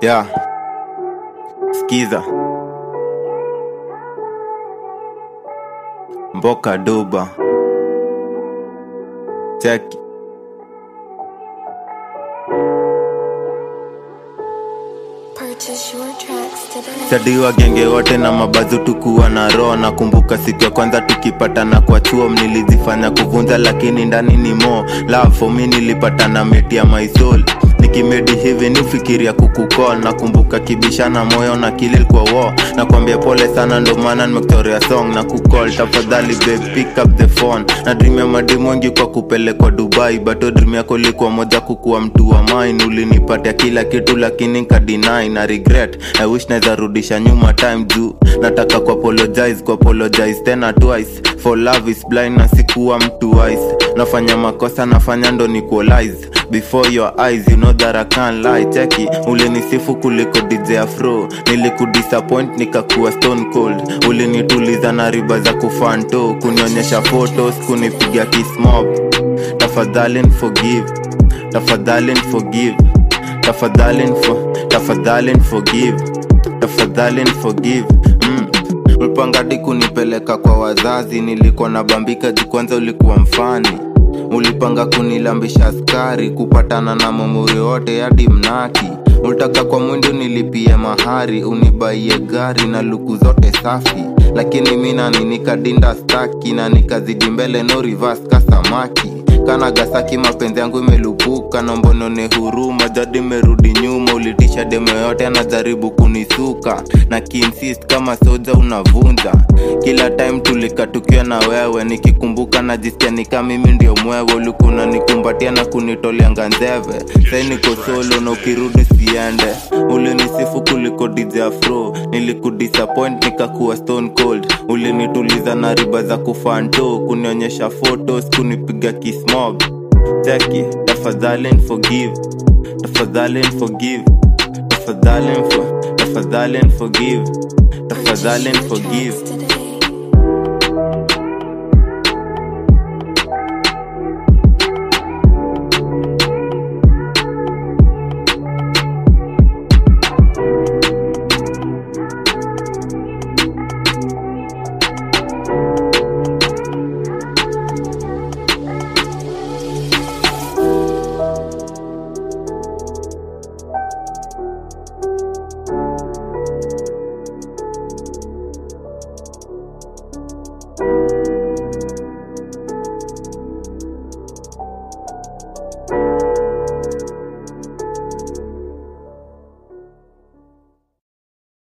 Yeah. Skiza. Mboka Duba. Check. Purchase your tracks today. Sadiwa genge wote na mabazu tukuwa na roho nakumbuka siku ya kwanza tukipatana kwa chuo nilizifanya kuvunja lakini ndani ni mo love for me nilipatana meti ya my soul nikimedi hivi ni ufikiria kukukol nakumbuka kibishana moyo na kilil kwa wo nakwambia pole sana ndo maana nimekutorea song na kukol tafadhali babe pick up the phone na dream ya madimu wengi kwa kupelekwa dubai bato dream yako ilikuwa moja kukuwa mtu wa mine ulinipatia kila kitu lakini nkadinai na regret i wish naweza rudisha nyuma time juu nataka ku apologize ku apologize tena twice for love is blind na sikuwa mtu wise nafanya makosa nafanya ndo ni kuolize before your eyes you know that I can't lie cheki ulinisifu kuliko DJ Afro nilikudisappoint nikakuwa stone cold ulinituliza na riba za kufanto kunionyesha photos kunipiga kismob tafadhali forgive tafadhali forgive tafadhali for tafadhali forgive tafadhali forgive mm. ulipangadi kunipeleka kwa wazazi nilikuwa na bambika juu kwanza ulikuwa mfani ulipanga kunilambisha askari kupatana na mamuri wote hadi mnaki ulitaka kwa mwindi nilipie mahari unibaie gari na luku zote safi lakini mina ninikadinda staki na nikazidi mbele no reverse kasamaki kana gasaki mapenzi yangu imelupuka nombonone huruma jadi merudi nyuma ulitisha demo yote anajaribu kunisuka na kiinsist kama soja unavunja kila time tulika tukiwa na wewe nikikumbuka najisikia nika mimi ndio mwewe ulikuwa unanikumbatia na kunitolea nganzeve sai niko solo na ukirudi siende ulinisifu kuliko DJ Afro nilikudisappoint nikakuwa stone cold ulinituliza na riba za kufanto kunionyesha photos kunipiga kismob cheki tafadhali forgive tafadhali forgive tafadhali for tafadhali forgive tafadhali Purchase your forgive tracks today.